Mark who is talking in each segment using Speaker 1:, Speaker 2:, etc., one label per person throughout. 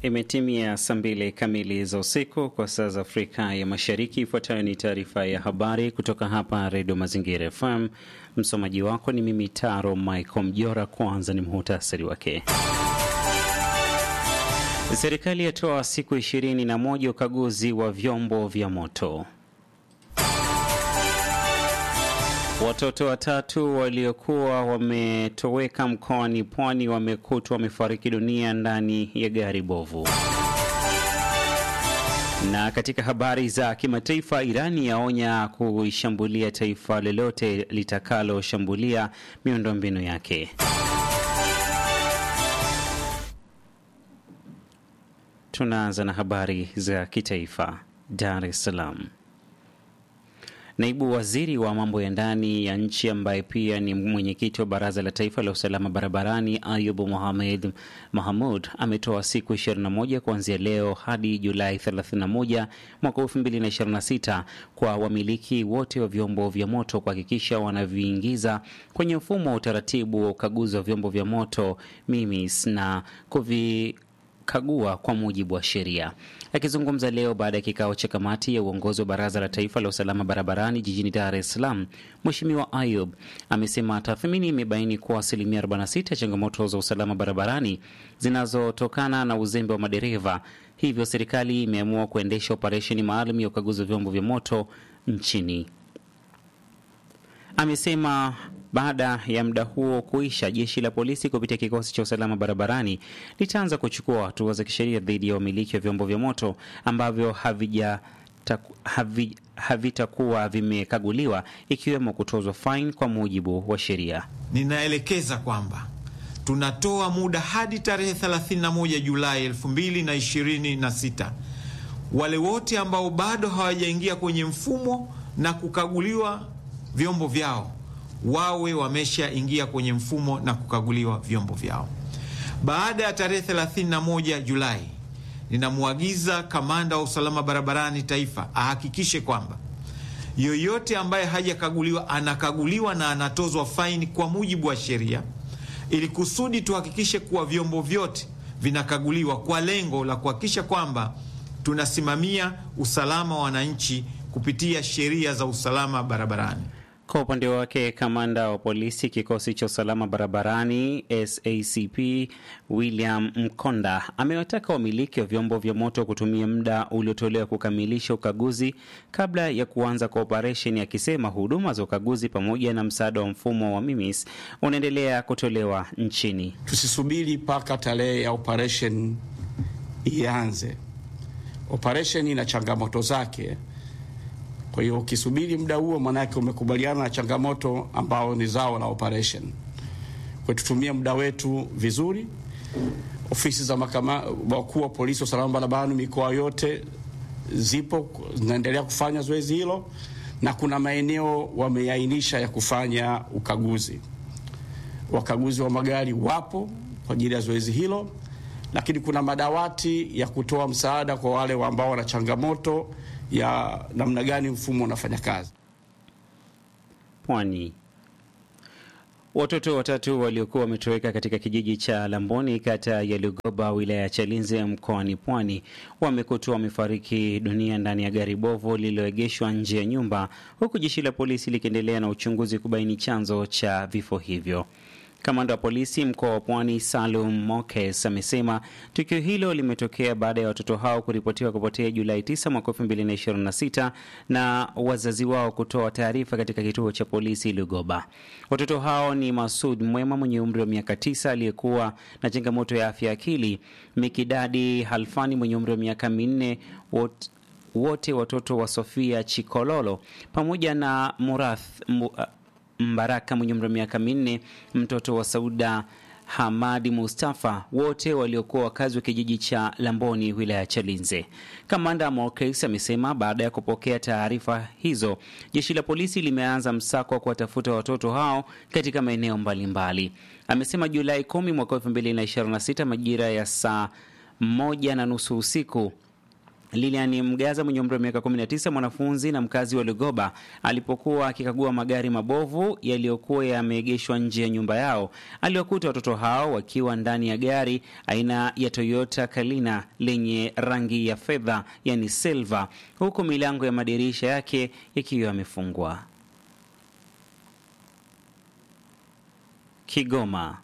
Speaker 1: Imetimia saa mbili kamili za usiku kwa saa za Afrika ya Mashariki. Ifuatayo ni taarifa ya habari kutoka hapa Redio Mazingira FM. Msomaji wako ni mimi Taro Michael Mjora. Kwanza ni muhutasari wake. Serikali yatoa siku ishirini na moja ukaguzi wa vyombo vya moto. Watoto watatu waliokuwa wametoweka mkoani Pwani wamekutwa wamefariki dunia ndani ya gari bovu. Na katika habari za kimataifa, Irani yaonya kuishambulia taifa lolote litakaloshambulia miundombinu yake. Tunaanza na habari za kitaifa. Dar es Salaam. Naibu waziri wa mambo ya ndani ya nchi ambaye pia ni mwenyekiti wa baraza la taifa la usalama barabarani Ayubu Mohamed Mahamud ametoa siku 21 kuanzia leo hadi Julai 31 mwaka 2026 kwa wamiliki wote wa vyombo vya moto kuhakikisha wanaviingiza kwenye mfumo wa utaratibu wa ukaguzi wa vyombo vya moto MIMIS na kuvi kagua kwa mujibu wa sheria. Akizungumza leo baada ya kikao cha kamati ya uongozi wa baraza la taifa la usalama barabarani jijini Dar es Salaam, Mheshimiwa Ayub amesema tathmini imebaini kuwa asilimia 46 ya changamoto za usalama barabarani zinazotokana na uzembe wa madereva, hivyo serikali imeamua kuendesha operesheni maalum ya ukaguzi wa vyombo vya moto nchini. Amesema baada ya muda huo kuisha, jeshi la polisi kupitia kikosi cha usalama barabarani litaanza kuchukua hatua za kisheria dhidi ya wamiliki wa vyombo vya moto ambavyo havija havi, havitakuwa vimekaguliwa ikiwemo kutozwa faini kwa mujibu wa sheria.
Speaker 2: Ninaelekeza kwamba tunatoa muda hadi tarehe 31 Julai 2026 wale wote ambao bado hawajaingia kwenye mfumo na kukaguliwa vyombo vyao wawe wameshaingia kwenye mfumo na kukaguliwa vyombo vyao. Baada ya tarehe 31 Julai, ninamwagiza kamanda wa usalama barabarani taifa ahakikishe kwamba yoyote ambaye hajakaguliwa anakaguliwa na anatozwa faini kwa mujibu wa sheria, ili kusudi tuhakikishe kuwa vyombo vyote vinakaguliwa kwa lengo la kuhakikisha kwamba tunasimamia usalama wa wananchi kupitia sheria za usalama barabarani.
Speaker 1: Kwa upande wake kamanda wa polisi kikosi cha usalama barabarani SACP William Mkonda amewataka wamiliki wa vyombo vya moto kutumia muda uliotolewa kukamilisha ukaguzi kabla ya kuanza kwa operesheni, akisema huduma za ukaguzi pamoja na msaada wa mfumo wa MIMIS unaendelea kutolewa nchini.
Speaker 3: Tusisubiri mpaka tarehe ya operesheni ianze. Operesheni ina changamoto zake. Kwa hiyo ukisubiri muda huo, maanake umekubaliana na changamoto ambao ni zao la operation. Kwa tutumie muda wetu vizuri. Ofisi za makama wakuu wa polisi wa usalama barabarani mikoa yote zipo zinaendelea kufanya zoezi hilo, na kuna maeneo wameainisha ya kufanya ukaguzi. Wakaguzi wa magari wapo kwa ajili ya zoezi hilo, lakini kuna madawati ya kutoa msaada kwa wale ambao wana changamoto ya namna gani mfumo unafanya kazi.
Speaker 1: Pwani. Watoto watatu waliokuwa wametoweka katika kijiji cha Lamboni kata ya Lugoba wilaya ya Chalinze mkoani Pwani wamekutwa wamefariki dunia ndani ya gari bovu lililoegeshwa nje ya nyumba, huku jeshi la polisi likiendelea na uchunguzi kubaini chanzo cha vifo hivyo. Kamanda wa polisi mkoa wa Pwani Salum Mokes amesema tukio hilo limetokea baada ya watoto hao kuripotiwa kupotea Julai 9 mwaka 2026 na wazazi wao kutoa taarifa katika kituo cha polisi Lugoba. Watoto hao ni Masud Mwema mwenye umri wa miaka 9 aliyekuwa na changamoto ya afya akili, Mikidadi Halfani mwenye umri wa miaka minne wote wote watoto wa Sofia Chikololo pamoja na Murath Mbaraka mwenye umri wa miaka minne, mtoto wa Sauda Hamadi Mustafa, wote waliokuwa wakazi wa kijiji cha Lamboni wilaya ya Chalinze. Kamanda Morkes amesema baada ya kupokea taarifa hizo, jeshi la polisi limeanza msako wa kuwatafuta watoto hao katika maeneo mbalimbali. Amesema Julai 10 mwaka 2026 majira ya saa moja na nusu usiku Lilian Mgaza mwenye umri wa miaka 19, mwanafunzi na mkazi wa Lugoba, alipokuwa akikagua magari mabovu yaliyokuwa yameegeshwa nje ya nyumba yao, aliwakuta watoto hao wakiwa ndani ya gari aina ya Toyota Kalina lenye rangi ya fedha, yani silver, huku milango ya madirisha yake yakiwa yamefungwa. Kigoma.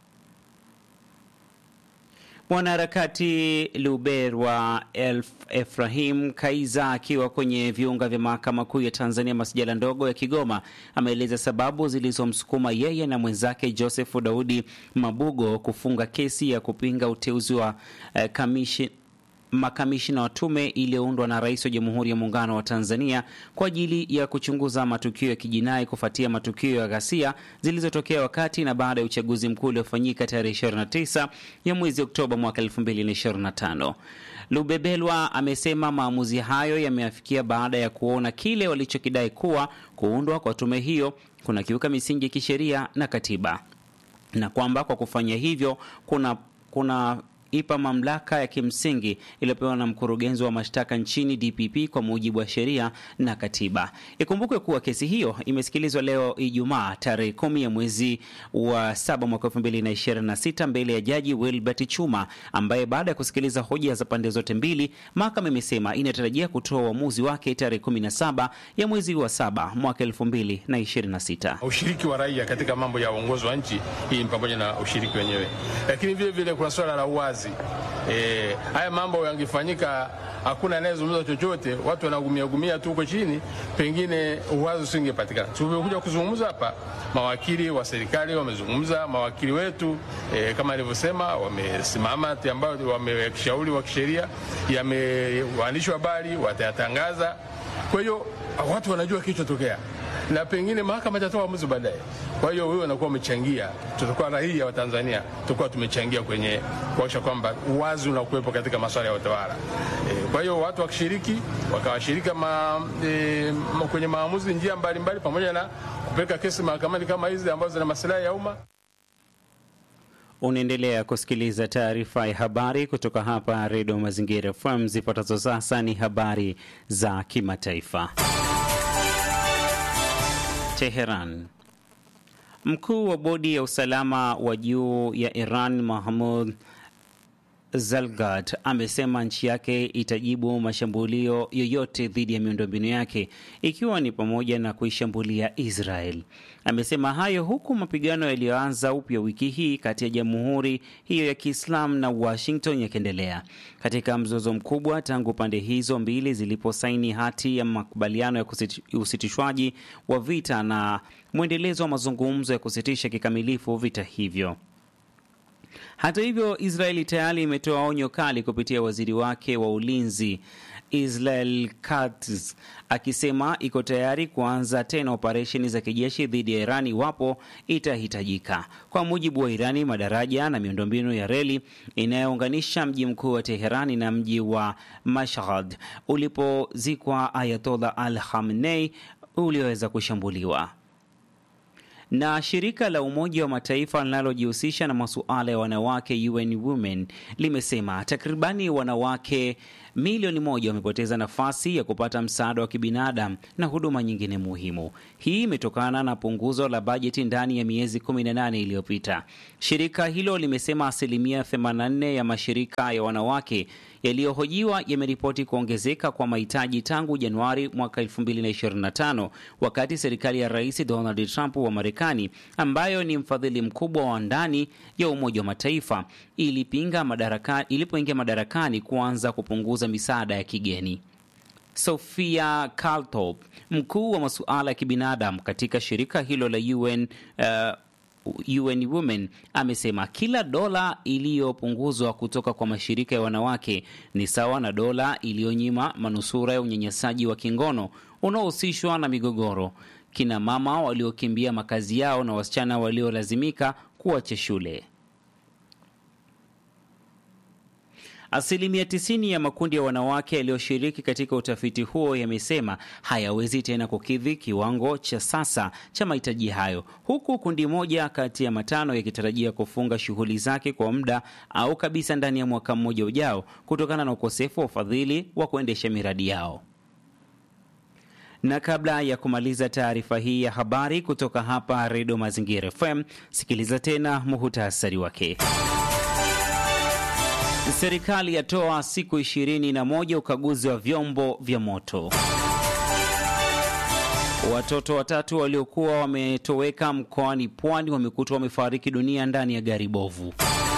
Speaker 1: Mwanaharakati Luberwa Elf Efrahim Kaiza akiwa kwenye viunga vya mahakama kuu ya Tanzania masijala ndogo ya Kigoma ameeleza sababu zilizomsukuma yeye na mwenzake Joseph Daudi Mabugo kufunga kesi ya kupinga uteuzi wa eh, kamishi makamishina wa tume iliyoundwa na Rais wa Jamhuri ya Muungano wa Tanzania kwa ajili ya kuchunguza matukio ya kijinai kufuatia matukio ya ghasia zilizotokea wakati na baada ya uchaguzi mkuu uliofanyika tarehe 29 ya mwezi Oktoba mwaka 2025. Lubebelwa amesema maamuzi hayo yameafikia baada ya kuona kile walichokidai kuwa kuundwa kwa tume hiyo kunakiuka misingi ya kisheria na katiba na kwamba kwa kufanya hivyo kuna kuna ipa mamlaka ya kimsingi iliyopewa na mkurugenzi wa mashtaka nchini DPP kwa mujibu wa sheria na katiba. Ikumbukwe kuwa kesi hiyo imesikilizwa leo Ijumaa tarehe kumi ya mwezi wa saba mwaka elfu mbili na ishirini na sita mbele ya jaji Wilbert Chuma, ambaye baada ya kusikiliza hoja za pande zote mbili, mahakama imesema inatarajia kutoa uamuzi wake tarehe kumi na saba ya mwezi wa saba mwaka elfu mbili na ishirini na sita.
Speaker 4: Ushiriki wa raia katika mambo ya uongozi wa nchi hii ni pamoja na ushiriki wenyewe, lakini vile vile kuna swala la uwazi. E, haya mambo yangefanyika hakuna anayezungumza chochote, watu wanagumia gumia tu huko chini, pengine uwazi usingepatikana. Tumekuja kuzungumza hapa, mawakili wa serikali wamezungumza, mawakili wetu e, kama alivyosema, wamesimama ambayo wameshauri wa kisheria, yame waandishi wa habari watayatangaza. Kwa hiyo watu wanajua kilichotokea na pengine mahakama itatoa uamuzi baadaye. Kwa hiyo wewe unakuwa umechangia, tutakuwa raia wa Tanzania tutakuwa tumechangia kwenye kuhakikisha kwamba uwazi unakuwepo katika masuala ya utawala. E, kwa hiyo watu wakishiriki wakawashirika ma, e, kwenye maamuzi njia mbalimbali mbali, pamoja na kupeleka kesi mahakamani kama hizi ambazo zina maslahi ya umma.
Speaker 1: Unaendelea kusikiliza taarifa ya habari kutoka hapa Redio Mazingira FM. Zifuatazo sasa ni habari za kimataifa. Teheran. Mkuu wa bodi ya usalama wa juu ya Iran Mahmud Zalgat amesema nchi yake itajibu mashambulio yoyote dhidi ya miundombinu yake ikiwa ni pamoja na kuishambulia Israel. Amesema hayo huku mapigano yaliyoanza upya wiki hii kati ya jamhuri hiyo ya Kiislamu na Washington yakiendelea katika mzozo mkubwa tangu pande hizo mbili ziliposaini hati ya makubaliano ya usitishwaji wa vita na mwendelezo wa mazungumzo ya kusitisha kikamilifu vita hivyo. Hata hivyo, Israeli tayari imetoa onyo kali kupitia waziri wake wa ulinzi Israel Katz akisema iko tayari kuanza tena operesheni za kijeshi dhidi ya Irani iwapo itahitajika. Kwa mujibu wa Irani, madaraja na miundombinu ya reli inayounganisha mji mkuu wa Teherani na mji wa Mashhad ulipozikwa Ayatollah Al Khamenei ulioweza kushambuliwa na shirika la Umoja wa Mataifa linalojihusisha na masuala ya wanawake UN Women limesema takribani wanawake milioni moja wamepoteza nafasi ya kupata msaada wa kibinadamu na huduma nyingine muhimu. Hii imetokana na punguzo la bajeti ndani ya miezi 18 iliyopita. Shirika hilo limesema asilimia 84 ya mashirika ya wanawake yaliyohojiwa yameripoti kuongezeka kwa mahitaji tangu Januari mwaka 2025 wakati serikali ya Rais Donald Trump wa Marekani ambayo ni mfadhili mkubwa wa ndani ya Umoja wa Mataifa ilipinga madaraka, ilipoingia madarakani kuanza kupunguza misaada ya kigeni. Sofia Kaltop, mkuu wa masuala ya kibinadamu katika shirika hilo la UN uh, UN Women amesema kila dola iliyopunguzwa kutoka kwa mashirika ya wanawake ni sawa na dola iliyonyima manusura ya unyanyasaji wa kingono unaohusishwa na migogoro, kina mama waliokimbia makazi yao na wasichana waliolazimika kuacha shule. Asilimia 90 ya makundi ya wanawake yaliyoshiriki katika utafiti huo yamesema hayawezi tena kukidhi kiwango cha sasa cha mahitaji hayo, huku kundi moja kati ya matano yakitarajia kufunga shughuli zake kwa muda au kabisa ndani ya mwaka mmoja ujao kutokana na ukosefu wa ufadhili wa kuendesha miradi yao. Na kabla ya kumaliza taarifa hii ya habari kutoka hapa Redio Mazingira FM, sikiliza tena muhutasari wake. Serikali yatoa siku ishirini na moja ukaguzi wa vyombo vya moto. Watoto watatu waliokuwa wametoweka mkoani Pwani wamekutwa wamefariki dunia ndani ya gari bovu.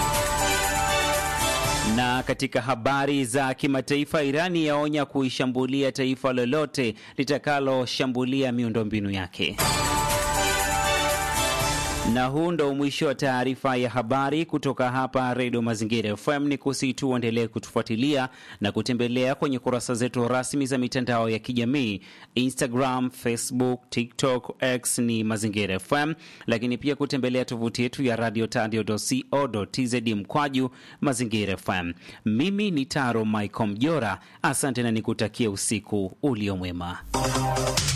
Speaker 1: Na katika habari za kimataifa, Irani yaonya kuishambulia taifa lolote litakaloshambulia miundombinu yake. Na huu ndo mwisho wa taarifa ya habari kutoka hapa Redio Mazingira FM. Ni kusihi tu uendelee kutufuatilia na kutembelea kwenye kurasa zetu rasmi za mitandao ya kijamii Instagram, Facebook, TikTok, X ni Mazingira FM, lakini pia kutembelea tovuti yetu ya radio tadio.co.tz mkwaju Mazingira FM. Mimi ni Taro Michael Mjora, asante na nikutakia usiku uliomwema.